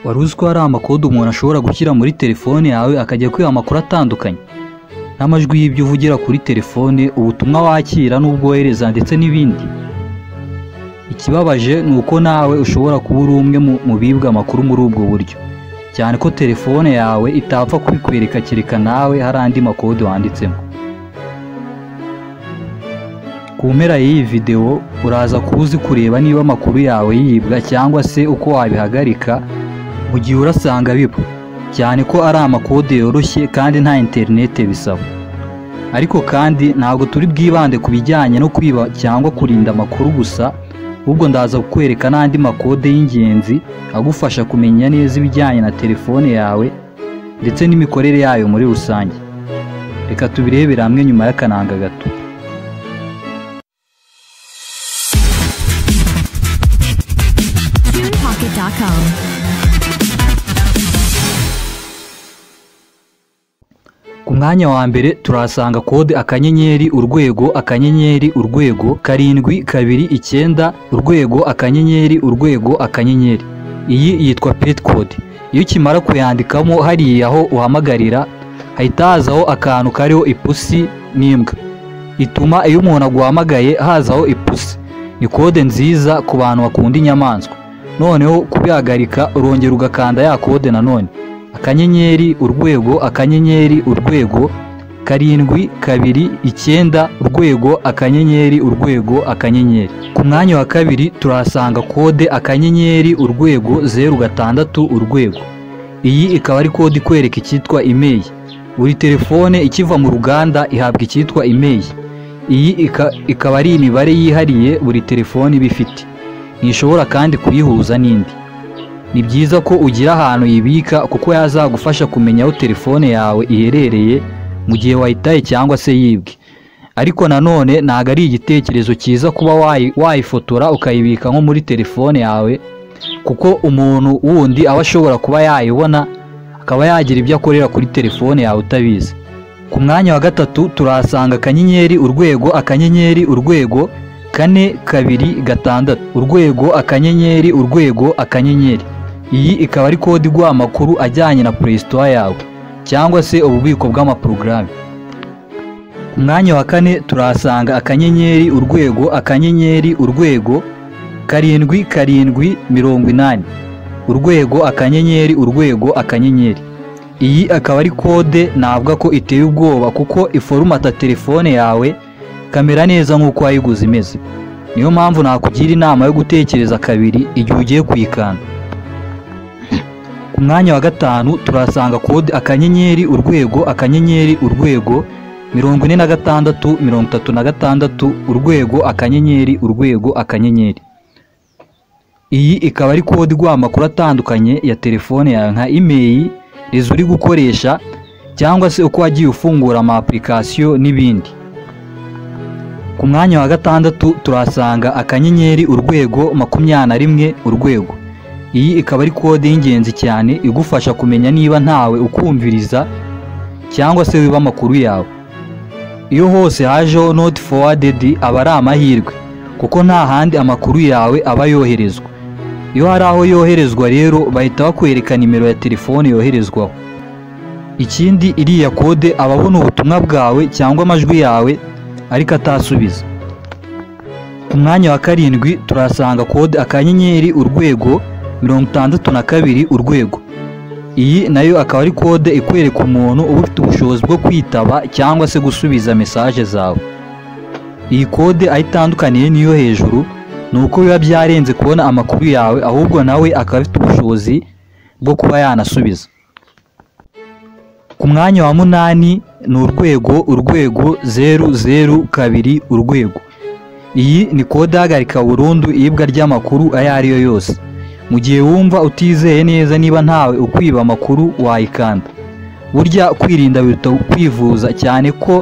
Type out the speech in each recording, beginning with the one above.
wari uzi ko hari amakode umuntu ashobora gushyira muri telefone yawe akajya kwiha amakuru atandukanye n'amajwi y'ibyo uvugira kuri telefone ubutumwa wakira n'ubwohereza ndetse n'ibindi ikibabaje ni uko nawe ushobora kuba uri umwe mu bibwa amakuru muri ubwo buryo cyane ko telefone yawe itapfa kubikwereka kereka nawe hari andi makode wanditsemo ku mpera y'iyi videwo uraza kuba uzi kureba niba amakuru yawe yibwa cyangwa se uko wabihagarika mu gihe urasanga biba cyane ko ari amakode yoroshye kandi nta interinete bisaba ariko kandi ntabwo turi bwibande ku bijyanye no kwiba cyangwa kurinda amakuru gusa ahubwo ndaza kukwereka n'andi makode y'ingenzi agufasha kumenya neza ibijyanye na telefone yawe ndetse n'imikorere yayo muri rusange reka tubirebere hamwe nyuma y'akananga gato TunePocket.com. ku mwanya wa mbere turahasanga kode akanyenyeri urwego akanyenyeri urwego karindwi kabiri icyenda urwego akanyenyeri urwego akanyenyeri iyi yitwa pet code iyo ukimara kuyandikamo hariya aho uhamagarira hahita hazaho akantu kariho ipusi n'imbwa ituma iyo umuntu aguhamagaye hazaho ipusi ni kode nziza ku bantu bakunda inyamaswa noneho kubihagarika urongera ugakanda ya kode nanone akanyenyeri urwego akanyenyeri urwego karindwi kabiri icyenda urwego akanyenyeri urwego akanyenyeri ku mwanya wa kabiri turahasanga kode akanyenyeri urwego zeru gatandatu urwego iyi ikaba ari kode ikwereka icyitwa imeri buri telefone ikiva mu ruganda ihabwa icyitwa imeri iyi ika- ikaba ari imibare yihariye buri telefone iba ifite ntishobora kandi kuyihuza n'indi ni byiza ko ugira ahantu yibika kuko yazagufasha kumenya aho telefone yawe iherereye mu gihe wayitaye cyangwa se yibwe ariko nanone ntabwo ari igitekerezo cyiza kuba wayi- wayifotora ukayibika nko muri telefone yawe kuko umuntu wundi aba ashobora kuba yayibona akaba yagira ibyo akorera kuri telefone yawe utabizi ku mwanya wa gatatu turahasanga akanyenyeri urwego akanyenyeri urwego kane kabiri gatandatu urwego akanyenyeri urwego akanyenyeri iyi ikaba ari kode iguha amakuru ajyanye na Play Store yawe cyangwa se ububiko bw'amaporogaramu ku mwanya wa kane turahasanga akanyenyeri urwego akanyenyeri urwego karindwi karindwi mirongo inani urwego akanyenyeri urwego akanyenyeri iyi akaba ari kode navuga ko iteye ubwoba kuko iforumata telefone yawe kamera neza nk'uko wayiguze imeze niyo mpamvu nakugira inama yo gutekereza kabiri igihe ugiye kuyikanda ku mwanya wa gatanu turahasanga kode akanyenyeri urwego akanyenyeri urwego mirongo ine na gatandatu mirongo itatu na gatandatu urwego akanyenyeri urwego akanyenyeri iyi ikaba ari kode iguha amakuru atandukanye ya telefone yawe nka imeri rezo uri gukoresha cyangwa se uko wagiye ufungura ama application n'ibindi ku mwanya wa gatandatu turahasanga akanyenyeri urwego makumyabiri na rimwe urwego iyi ikaba ari kode y'ingenzi cyane igufasha kumenya niba ntawe ukumviriza cyangwa se wiba amakuru yawe iyo hose hajeho not forwarded aba ari amahirwe kuko nta handi amakuru yawe aba yoherezwa iyo hari aho yoherezwa rero bahita bakwereka nimero ya telefone yoherezwaho ikindi iriya kode aba abona ubutumwa bwawe cyangwa amajwi yawe ariko atasubiza ku mwanya wa karindwi turahasanga kode akanyenyeri urwego mirongo itandatu na kabiri urwego iyi nayo akaba ari kode ikwereka umuntu uba ufite ubushobozi bwo kwitaba cyangwa se gusubiza mesaje zawe iyi kode aho itandukaniye n'iyo hejuru ni uko biba byarenze kubona amakuru yawe ahubwo nawe akaba afite ubushobozi bwo kuba yanasubiza ku mwanya wa munani ni urwego urwego zeru zeru kabiri urwego iyi ni kode ihagarika burundu iyibwa ry'amakuru ayo ari yo yose mu gihe wumva utizeye neza niba ntawe ukwiba amakuru wayikanda burya kwirinda biruta kwivuza cyane ko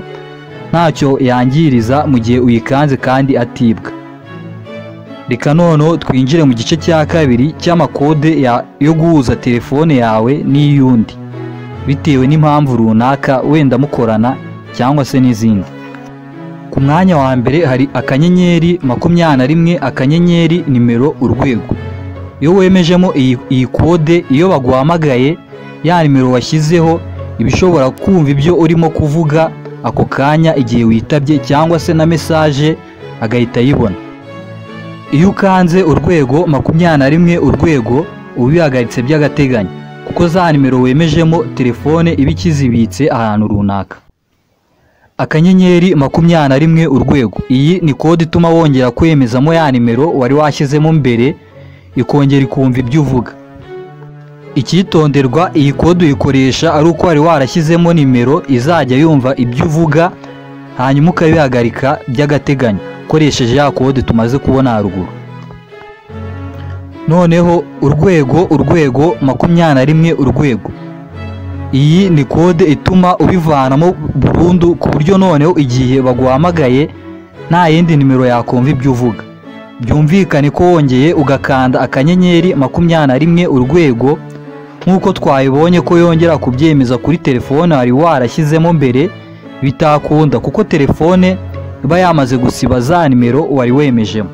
ntacyo yangiriza mu gihe uyikanze kandi atibwa reka noneho twinjire mu gice cya kabiri cy'amakode ya- yo guhuza telefone yawe n'iy'undi bitewe n'impamvu runaka wenda mukorana cyangwa se n'izindi ku mwanya wa mbere hari akanyenyeri makumyabiri na rimwe akanyenyeri nimero urwego iyo wemejemo iyi iyi kode iyo baguhamagaye ya nimero washyizeho iba ishobora kumva ibyo urimo kuvuga ako kanya igihe witabye cyangwa se na mesaje agahita ayibona iyo ukanze urwego makumyabiri na rimwe urwego uba ubihagaritse by'agateganyo kuko za nimero wemejemo telefone iba ikizibitse ahantu runaka akanyenyeri makumyabiri na rimwe urwego iyi ni kode ituma wongera kwemezamo ya nimero wari washyizemo mbere ikongera ikumva ibyo uvuga icyitonderwa iyi kode uyikoresha ari uko wari warashyizemo nimero izajya yumva ibyo uvuga hanyuma ukabihagarika by'agateganyo ukoresheje ya kode tumaze kubona haruguru noneho urwego urwego makumyabiri na rimwe urwego iyi ni kode ituma ubivanamo burundu ku buryo noneho igihe baguhamagaye nta yindi nimero yakumva ibyo uvuga byumvikane ko wongeye ugakanda akanyenyeri makumyabiri na rimwe urwego nk'uko twabibonye ko yongera kubyemeza kuri telefone wari warashyizemo mbere bitakunda kuko telefone iba yamaze gusiba za nimero wari wemejemo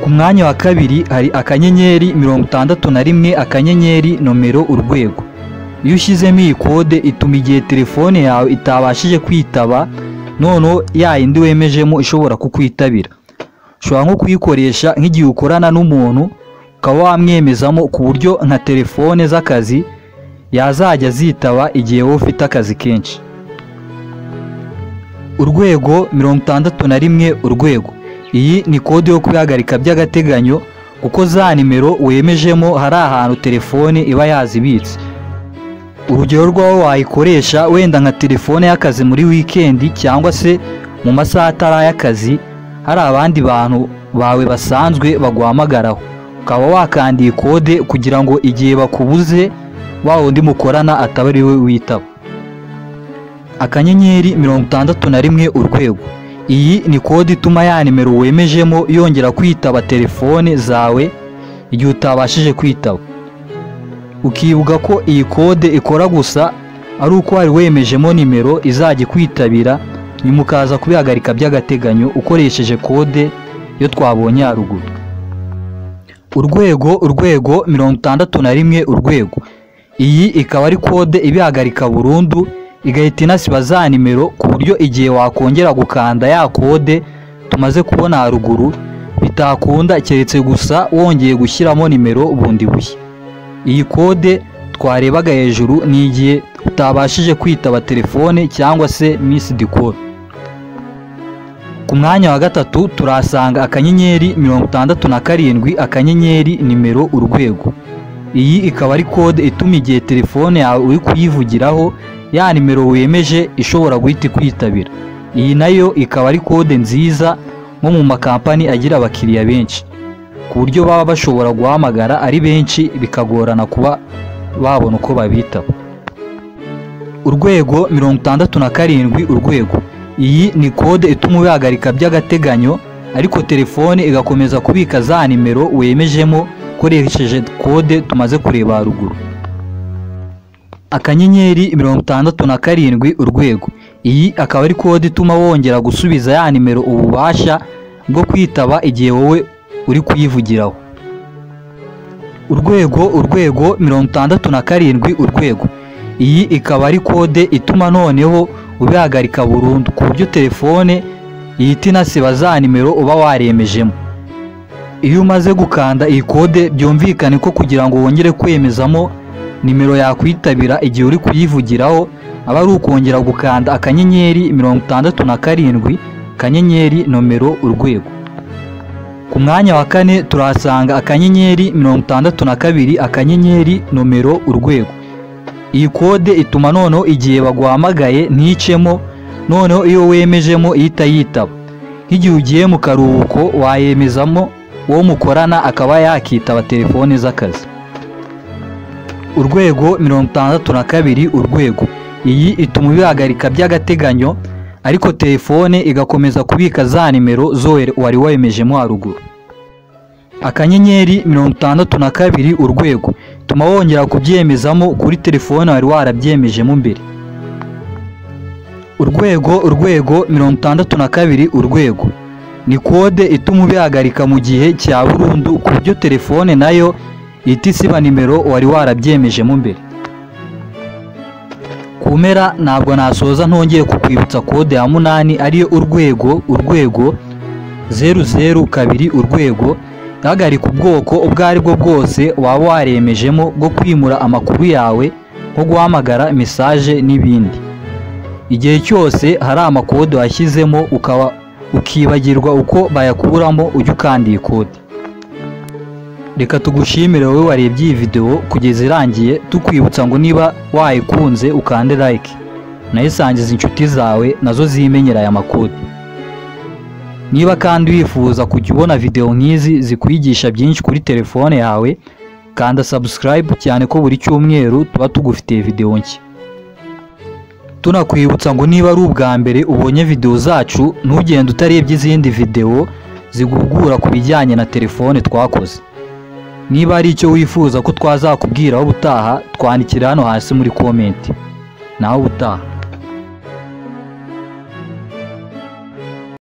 ku mwanya wa kabiri hari akanyenyeri mirongo itandatu na rimwe akanyenyeri nomero urwego iyo ushyizemo iyi kode ituma igihe telefone yawe itabashije kwitaba noneho ya yindi wemejemo ishobora kukwitabira ushobora nko kuyikoresha nk'igihe ukorana n'umuntu ukaba wamwemezamo ku buryo nka telefone z'akazi yazajya zitaba igihe wowe ufite akazi kenshi urwego mirongo itandatu na rimwe urwego iyi ni kode yo kubihagarika by'agateganyo kuko za nimero wemejemo hari ahantu telefone iba yazibitse urugero rw'aho wayikoresha wenda nka telefone y'akazi muri wikendi cyangwa se mu masaha atari ay'akazi hari abandi bantu bawe basanzwe baguhamagaraho ukaba wakanda iyi kode kugira ngo igihe bakubuze wa wundi mukorana ataba ari we witaba akanyenyeri mirongo itandatu na rimwe urwego iyi ni kode ituma ya nimero wemejemo yongera kwitaba telefone zawe igihe utabashije kwitaba ukibuka ko iyi kode ikora gusa ari uko wari wemejemo nimero izajya ikwitabira nyuma ukaza kubihagarika by'agateganyo ukoresheje kode yo twabonye haruguru urwego urwego mirongo itandatu na rimwe urwego iyi ikaba ari kode ibihagarika burundu igahita inasiba za nimero ku buryo igihe wakongera gukanda ya kode tumaze kubona haruguru bitakunda keretse gusa wongeye gushyiramo nimero bundi bushya iyi kode twarebaga hejuru ni igihe utabashije kwitaba telefone cyangwa se misidi kode ku mwanya wa gatatu turahasanga akanyenyeri mirongo itandatu na karindwi akanyenyeri nimero urwego iyi ikaba ari kode ituma igihe telefone yawe uri kuyivugiraho ya nimero wemeje ishobora guhita ikwitabira iyi nayo ikaba ari kode nziza nko mu makampani agira abakiriya benshi ku buryo baba bashobora guhamagara ari benshi bikagorana kuba babona uko babitaba urwego mirongo itandatu na karindwi urwego iyi ni kode ituma ubihagarika by'agateganyo ariko telefone igakomeza kubika za nimero wemejemo ukoresheje kode tumaze kureba haruguru akanyenyeri mirongo itandatu na karindwi urwego iyi akaba ari kode ituma wongera gusubiza ya nimero ububasha bwo kwitaba igihe wowe uri kuyivugiraho urwego urwego mirongo itandatu na karindwi urwego iyi ikaba ari kode ituma noneho ubihagarika burundu ku buryo telefone ihita inasiba za nimero uba waremejemo iyo umaze gukanda iyi kode byumvikane ko kugira ngo wongere kwemezamo nimero yakwitabira igihe uri kuyivugiraho aba ari ukongera gukanda akanyenyeri mirongo itandatu na karindwi akanyenyeri nomero urwego ku mwanya wa kane turahasanga akanyenyeri mirongo itandatu na kabiri akanyenyeri nomero urwego iyi kode ituma noneho igihe baguhamagaye nticemo noneho iyo wemejemo ihita yitaba nk'igihe ugiye mu karuhuko wayemezamo uwo mukorana akaba yakitaba telefone z'akazi urwego mirongo itandatu na kabiri urwego iyi ituma ubihagarika by'agateganyo ariko telefone igakomeza kubika za nimero zo wari wemejemo haruguru akanyenyeri mirongo itandatu na kabiri urwego tuma wongera kubyemezamo kuri telefone wari warabyemejemo mbere urwego urwego mirongo itandatu na kabiri urwego ni kode ituma ubihagarika mu gihe cya burundu ku buryo telefone nayo ihita isiba nimero wari warabyemejemo mbere ku mpera ntabwo nasoza ntongeye kukwibutsa kode ya munani ariyo urwego urwego zeru zeru kabiri urwego hagarika ubwoko ubwo ari bwo bwose waba waremejemo bwo kwimura amakuru yawe nko guhamagara mesaje n'ibindi igihe cyose hari amakode washyizemo ukaba ukibagirwa uko bayakuramo ujya ukanda iyi kode reka tugushimire wowe warebye iyi videwo kugeza irangiye tukwibutsa ngo niba wayikunze ukande like nayisangiza inshuti zawe nazo zimenyera aya makode niba kandi wifuza kujya ubona videwo nk'izi zikwigisha byinshi kuri telefone yawe kanda subscribe cyane ko buri cyumweru tuba tugufitiye videwo nshya tunakwibutsa ngo niba ari ubwa mbere ubonye videwo zacu ntugende utarebye izindi videwo ziguhugura ku bijyanye na telefone twakoze niba ari icyo wifuza ko twazakubwiraho ubutaha twandikira hano hasi muri komenti naho ubutaha